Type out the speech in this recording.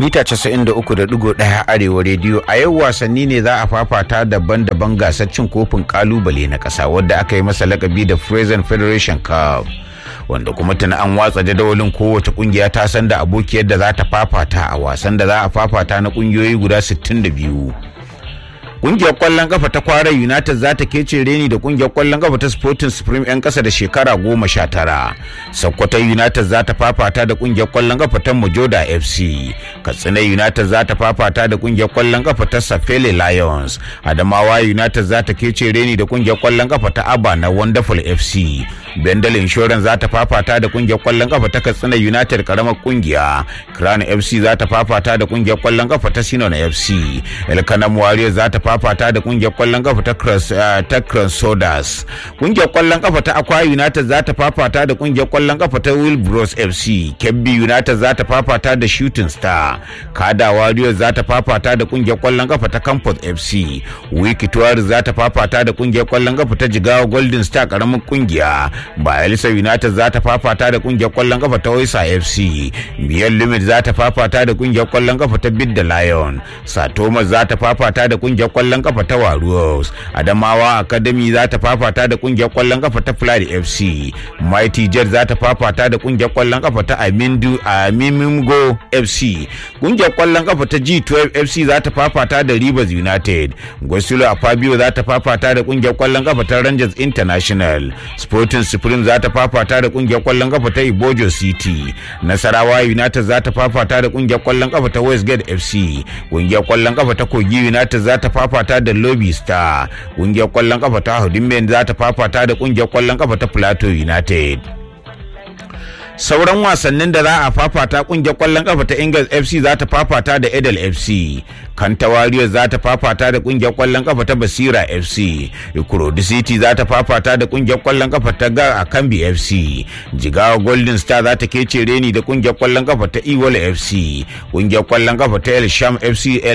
mita 93.1 arewa rediyo a yau wasanni ne za a fafata daban-daban gasar cin kofin kalubale na ƙasa wadda aka yi masa lakabi da Frozen Federation Cup wanda kuma tana an watsa jadawalin kowace kungiya ta san da abokiyar da za ta fafata a wasan da za a fafata na kungiyoyi guda 62 kungiyar kwallon kafa ta kwarar united za ta kece reni da kungiyar kwallon kafa ta sporting supreme yan kasa da shekara goma sha tara sokoto united za ta fafata da kungiyar kwallon kafa ta mojoda fc katsina united za ta fafata da kungiyar kwallon kafa ta safele lions adamawa united za ta kece reni da kungiyar kwallon kafa ta aba na wonderful fc bendel insurance za ta fafata da kungiyar kwallon kafa ta katsina united karamar kungiya crown fc za ta fafata da kungiyar kwallon kafa ta sinon fc elkanam warriors za ta fafata da kungiyar kwallon kafa ta cross ta Sodas. kungiyar kwallon kafa ta Aqua United za ta fafata da kungiyar kwallon kafa ta Wilbros FC Kebbi United za ta fafata da Shooting Star Kada Warriors za ta fafata da kungiyar kwallon kafa ta Campus FC Wiki Tuwaris za ta fafata da kungiyar kwallon kafa ta Jigawa Golden Star karamin kungiya Bayelsa United za ta fafata da kungiyar kwallon kafa ta Waisa FC Biyar Limit za ta fafata da kungiyar kwallon kafa ta Bidda Lion Satomas za ta fafata da kungiyar kwallon kafa ta Warriors Adamawa Academy za ta fafata da kungiyar kwallon kafa ta Fly FC Mighty Jet za ta fafata da kungiyar kwallon kafa ta Amindu Amimimgo FC kungiyar kwallon kafa ta G12 FC za ta fafata da Rivers United Gwasilo Afabio za ta fafata da kungiyar kwallon kafa ta Rangers International Sporting Supreme za ta fafata da kungiyar kwallon kafa ta Ibojo City Nasarawa United za ta fafata da kungiyar kwallon kafa ta Westgate FC kungiyar kwallon kafa ta Kogi United za ta fafata da Lobby Star kungiyar kwallon kafa ta Hudimben za ta fafata da kungiyar kwallon kafa ta Plateau United sauran wasannin da za a fafata kungiyar kwallon kafa ta Ingles FC za ta fafata da Edel FC Kanta Warriors za ta fafata da kungiyar kwallon kafa ta Basira FC Ikurodi City za ta fafata da kungiyar kwallon kafa ta Ga Akambi FC Jigawa Golden Star za ta kece reni da kungiyar kwallon kafa ta Iwala FC kungiyar kwallon kafa ta El Sham FC